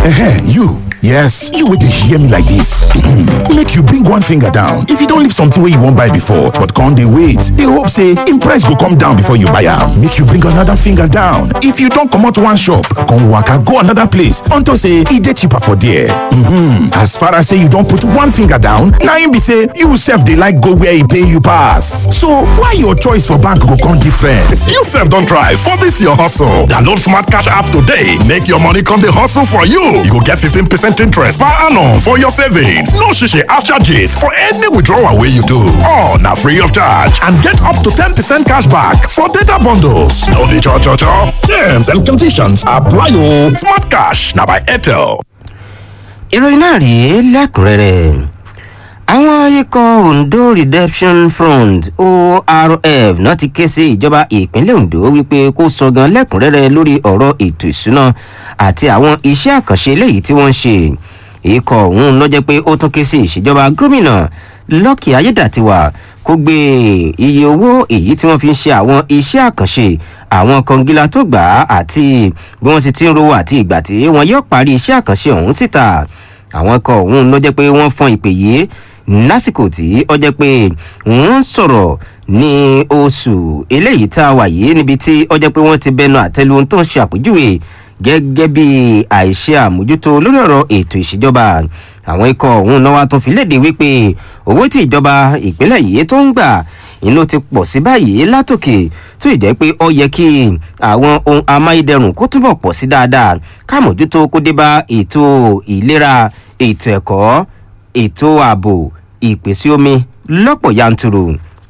Ehen, you. Yes, you would hear me like this. Make you bring one finger down. If you don't leave something where you won't buy before, but can't they wait? They hope say in price go come down before you buy am. Make you bring another finger down. If you don't come out one shop, come waka go another place until say e dey cheaper for there. Mm-hmm. As far as say you don't put one finger down, now im be say you sef dey like go where e pay you pass. So why your choice for bank go come different? You sef don try for this your hustle. Download Smart Cash app today. Make your money come dey hustle for you. You go get 15% interest per annum for your savings. No shishi ash charges for any withdrawal wey you do. All na free of charge and get up to 10% cash back for data bundles. No dey cho cho cho. Terms and conditions apply o. Smart Cash na by Airtel. ìròyìn náà rèé lẹ́kùnrẹ́rẹ́ àwọn ikọ̀ ondo redemption front orf náà ti ké sí ìjọba ìpínlẹ̀ ondo wípé kó sọ gan lẹ́kùnrẹ́rẹ́ lórí ọ̀rọ̀ ètò ìṣúná àti àwọn iṣẹ́ àkànṣe eléyìí tí wọ́n ń ṣe ikọ̀ ọ̀hún ló jẹ́ pé ó tún ké sí ìṣèjọba gómìnà lọ́kì ayédàtiwà kó gbé iye owó èyí tí wọ́n fi ń ṣe àwọn iṣẹ́ àkànṣe àwọn kọngílá tó gbà á àti bí wọ́n ti ti ń rówó àti ìgbà tí wọ́n yóò parí iṣẹ́ àkànṣe ọ̀hún síta àwọn ikọ̀ ọ̀hún ló jẹ́ pé wọ́n fọn ìpè yìí lásìkò tí ó jẹ́ pé wọ́n sọ̀rọ̀ ní oṣù eléyìí tá a wà yìí níbi tí ó jẹ́ pé wọ́n ti bẹnu àtẹ́lu ohun tó ń ṣe àpèjúwe gẹ́gẹ́ bí àìṣe àmójútó lórí ọ̀rọ̀ ètò ìṣèjọba àwọn ikọ̀ ọ̀hún náà wá tún fi léde wípé owó tí ìjọba ìpínlẹ̀ yìí tó ń gbà inú ti pọ̀ sí báyìí látòkè tó ì jẹ́ pé ó yẹ kí àwọn ohun amáyédẹrùn kó túbọ̀ pọ̀ sí dáadáa káàmójútó kó dé bá ètò ìlera ètò ẹ̀kọ́ ètò ààbò ìpèsè omi lọ́pọ̀ yanturu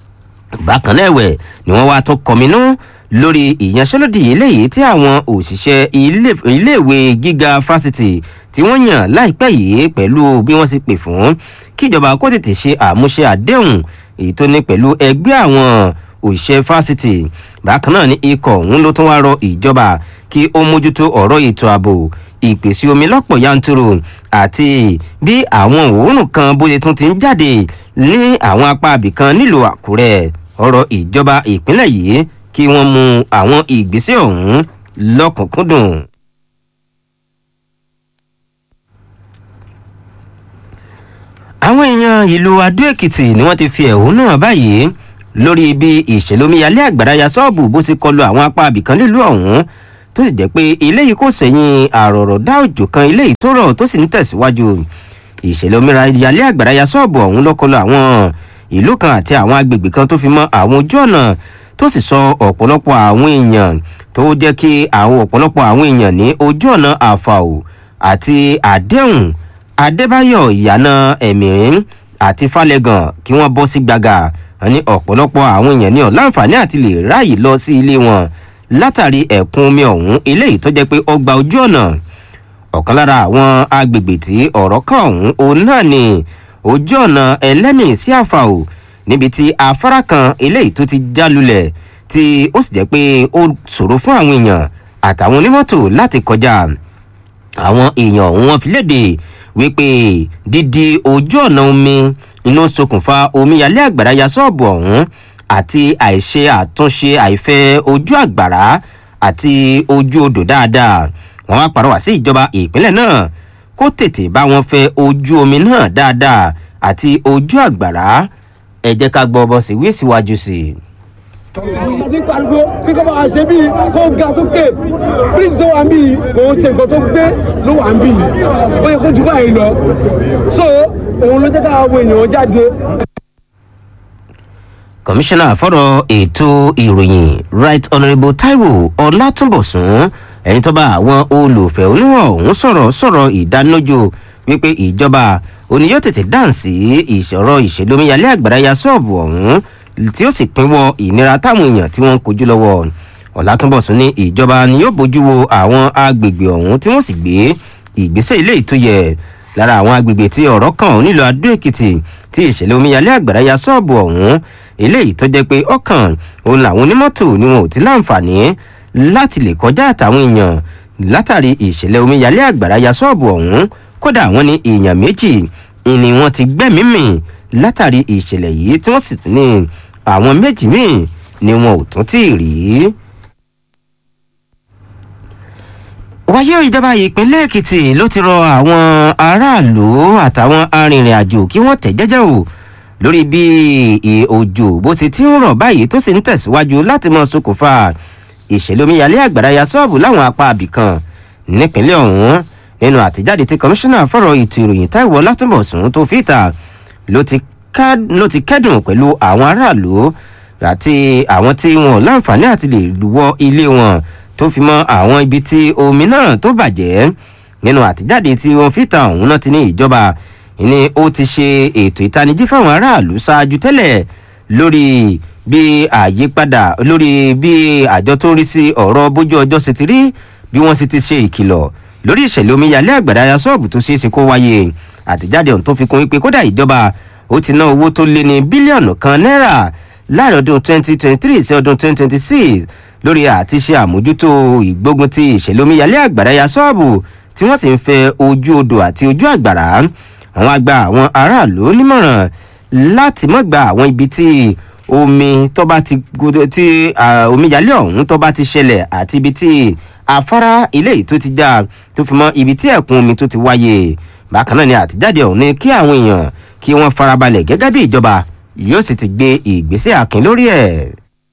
bákan náà ẹ̀wẹ̀ ni wọ́n wá tó kọminú lórí ìyanṣẹ́lódì eléyìí tí àwọn òṣìṣẹ́ iléèwé gíga fásitì tí wọ́n yàn láìpẹ́ yìí pẹ̀lú bí wọ́n ti pè fún kíjọba kó tètè ṣe àmúṣe àdéhùn èyí tó ní pẹ̀lú ẹgbẹ́ àwọn òṣìṣẹ́ fásitì bákan náà ni ikọ̀ ọ̀hún ló tún wá rọ ìjọba kí ó mójútó ọ̀rọ̀ ètò ààbò ìpèsè omi lọ́pọ̀ yanturu àti bí àwọn òórùn kan bóyá tún ti ń jáde ní àwọn apá abìkan nílùú àkúrẹ́ ọ̀rọ̀ ìjọba ìpínlẹ̀ yìí kí wọ́n mú àwọn ìgbésẹ̀ ọ̀hún lọ́kùnkúndùn. àwọn èèyàn ìlú adó-èkìtì ni wọ́n ti fi ẹ̀hónú hàn báyìí lórí bí ìṣèlómiyalé àgbàrá ya sọ́ọ̀bù bó ti kọlu àwọn apá abìkan nílùú ọ̀hún tó sì jẹ́ pé eléyìí kò sẹ́yìn àròrọ̀dá òjò kan eléyìí tó rọ̀ tó sì ń tẹ̀síwájú ìṣèlómiyalé àgbàrá ya sọ́ọ̀bù ọ̀hún ló kọlu àwọn ìlú kan àti àwọn agbègbè kan tó fi mọ́ àwọn ojú ọ̀nà tó sì sọ ọ̀pọ̀lọpọ̀ àwọn èèyàn tó jẹ́ kí àwọn ọ̀pọ̀lọpọ̀ àwọn èèyàn ní ojú ọ̀nà àfàò àti àdéhùn adébáyọ̀ ìyànà ẹ̀mìrín àti falẹ̀gàn kí wọ́n bọ́ sí gbàgà ní ọ̀pọ̀lọpọ̀ àwọn èèyàn ní ọ̀láǹfààní àti lè ráàyè lọ sí ilé wọn látàrí ẹ̀kún omi ọ̀hún eléyìí tó jẹ́ pé ó gba ojú ọ̀nà ọ̀kan lára àwọn agbègbè tí ọ̀rọ̀ kan ọ̀hún òun náà ni ojú ọ̀nà ẹlẹ́mì sí àfàò níbi tí afárá kan eléyìí tó ti já lulẹ̀ tí ó sì jẹ́ pé ó ṣòro fún àwọn èèyàn àtàwọn onímọ́tò láti kọjá àwọn èèyàn ọ̀hún wọn fi léde wípé dídi ojú ọ̀nà omi inú ṣokùnfà omíyalé àgbàrá ya ṣọ́ọ̀bù ọ̀hún àti àìṣe àtúnṣe àìfẹ́ ojú àgbàrá àti ojú odò dáadáa wọn wá pàrọwà sí ìjọba ìpínlẹ̀ náà kó tètè bá wọn fẹ́ ojú omi náà dáadáa àti ojú àgbàrá ẹ jẹ́ ká gbọ́ bọ́ sí wí síwájú sí i ìgbàdí pariwo bí kò bá wà ṣe bíi kó ga tó pè bíríìjì tó wà ń bíi kò ń ṣe nǹkan tó gbé ló wà ń bíi ó yẹ kó jù báyìí lọ so òun ló jẹ́ káwọn èèyàn jáde. kọmíṣánná fọ́rọ̀ ètò ìròyìn right honourable taiwo ọlátúnbọ̀sún ẹni tó bá àwọn olùfẹ́ oníwọ̀n ọ̀hún sọ̀rọ̀ sọ̀rọ̀ ìdánilójú wípé ìjọba òní yóò tètè dáhùn sí ìṣòro ìṣèlómiyalé àgbàrá ya ṣọ́ọ̀bù ọ̀hún tí ó sì pínwọ́ ìnira táwọn èèyàn tí wọ́n ń kojú lọ́wọ́ ọ̀làtúnbọ̀sún ní ìjọba ni yóò bójú wo àwọn agbègbè ọ̀hún tí wọ́n sì gbé ìgbésẹ̀ ilé ìtòyẹ lára àwọn agbègbè tí ọ̀rọ̀ kàn nílò adó èkìtì tí ìṣẹ̀lẹ̀ omíyalé àgbàrá ya ṣọ́ọ̀bù ọ̀hún eléyìí tó jẹ́ pé ọkàn òun làwọn onímọ́tò ni wọn ò ti láǹfààní láti lè kọjá àtàwọn èèyàn látàrí ìṣẹ̀lẹ̀ omíyalé àgbàrá ya ṣọ́ọ̀bù ọ̀hún kódà wọn ní èèyàn méjì ni wọn ti gbẹ́mímì látàrí ìṣẹ̀lẹ̀ yìí tí wọ́n sì tún ní àwọn méjì míì ni wọn ò tún tí ì rí. wáyé ìjọba ìpínlẹ̀ èkìtì ló ti rọ àwọn aráàlú àtàwọn arìnrìn-àjò kí wọ́n tẹ̀ jẹ́jẹ́ o lórí bí òjò bó ti ti ń rọ̀ báyìí tó sì ń tẹ̀síwájú láti mọ ṣokùnfà ìṣẹ̀lẹ̀ omíyalé àgbàdáyà ṣọ́ọ̀bù láwọn apá abìkan nípínlẹ̀ ọ̀hún nínú àtijáde tí kọmíṣánná fọ̀rọ̀ ètò ìròyìn táìwọ̀ látúbọ̀sùn tó fi ìta ló ti kẹ́dùn pẹ̀lú àwọn aráàlú àti àwọn tí wọn láǹfààní àti lè wọ ilé wọn tó fi mọ àwọn ibi tí omi náà tó bàjẹ́ nínú àtijáde tí wọn fi ìta ọ̀hún náà ti ní ìjọba ni ó ti ṣe ètò ìtanijí fáwọn aráàlú ṣáájú tẹ́lẹ̀ lórí bí àyípadà lórí bí àjọ tó ń rí sí ọ̀rọ̀ bójú ọjọ́ ṣe ti rí bí wọ́n sì ti ṣe ìkìlọ̀ lórí ìṣẹ̀lẹ̀ omíyalé àgbàdáyà ṣọ́ọ̀bù tó ṣeé ṣe kó wáyé àtẹ̀jáde ọ̀hún tó fi kún wípé kódà ìjọba ó ti ná owó tó lé ní bílíọ̀nù kan náírà láàrin ọdún 2023 sí ọdún 2026 lórí àti ṣe àmójútó ìgbógun ti ìṣẹ̀lẹ̀ omíyalé àgbàdáyà ṣọ́ọ̀bù tí wọ́n sì ń fẹ́ ojú odò àti ojú àgbàrá àwọn àgbà àwọn aráàlú nímọ̀ràn láti mọ́ gba àwọn ibi tí omi tó bá ti tí omíyalé ọ̀hún tó bá ti ṣẹlẹ̀ àti ibi tí afárá ilé yìí tó ti já tó fi mọ́ ibi tí ẹ̀kún omi tó ti wáyé bákan náà ni àtijáde ọ̀hún ní kí àwọn èèyàn kí wọ́n farabalẹ̀ gẹ́gẹ́ bí ìjọba yóò sì ti gbé ìgbésẹ̀ àkín lórí ẹ̀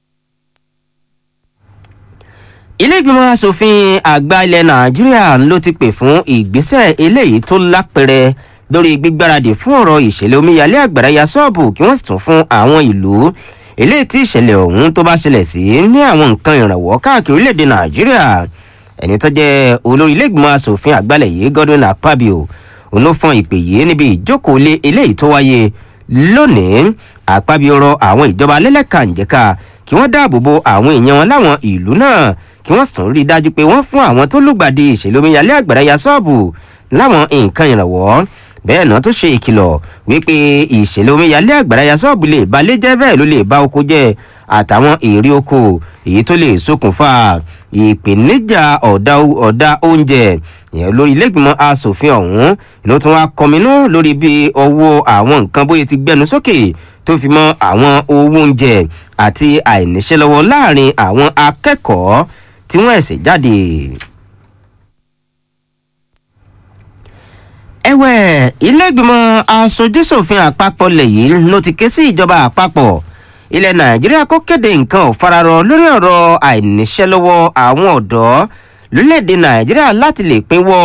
ilé ìgbìmọ̀ asòfin àgbà ilẹ̀ nàìjíríà ló ti pè fún ìgbésẹ̀ eléyìí tó lápẹrẹ lórí gbígbáradì fún ọ̀rọ̀ ìṣẹ̀lẹ̀ omíyalé àgbàráyà ṣọ́ọ̀bù kí wọ́n sì tún fún àwọn ìlú eléyìí tí ìṣẹ̀lẹ̀ ọ̀hún tó bá ṣẹlẹ̀ sí ní àwọn nǹkan ìrànwọ́ káàkiri orílẹ̀-èdè nàìjíríà ẹni tó jẹ́ olórí ilé ìgbìmọ̀ asòfin àgbàlẹ̀ yìí godwin akpabio òun ló fọn ìpè yìí níbi ìjókòó lé eléyìí tó wáyé lónìí akpabio rọ àwọn ìjọba lẹ́lẹ́kànjẹ́ka kí wọ́n dáàbò bo àwọn èèyàn wọn láwọn ìlú náà kí wọ́n sì tún rí i dájú pé wọ́n fún àwọn tó lùgbàdì ìṣẹ̀lẹ̀ omíyalé àgbàdáyà ṣọ́ọ̀bù láwọn nǹkan ìrànwọ́ bẹ́ẹ̀ náà tó ṣe ìkìlọ̀ wípé ìṣẹ̀lẹ̀ omíyalé àgbàdáyà ṣọ́ọ̀bù lè balẹ̀ jẹ́ bẹ́ẹ̀ ló lè ba oko jẹ́ àtàwọn èrè oko èyí tó lè ṣokùnfà ìpèníjà ọ̀dà ọ̀dà oúnjẹ ìyẹn lórí ilégbìmọ̀ asòfin ọ̀hún ló tún wá kọminú lórí bí ọwọ́ àwọn nǹkan bóyá ti gbẹnu sókè tó fi mọ́ àwọn owó oúnjẹ àti àìníṣẹ́ lọ́wọ́ láàrin àwọn akẹ́kọ̀ọ́ tí wọ́n ẹ̀sẹ̀ jáde. ẹ̀wẹ̀ ilégbìmọ̀ asojúṣòfin àpapọ̀ lẹ́yìn ló ti ké sí ìjọba àpapọ̀ ilẹ̀ nàìjíríà kó kéde nǹkan ò fararọ lórí ọ̀rọ̀ àìníṣẹ́ lọ́wọ́ àwọn ọ̀dọ́ lórílẹ̀‐èdè nàìjíríà láti lè pínwọ́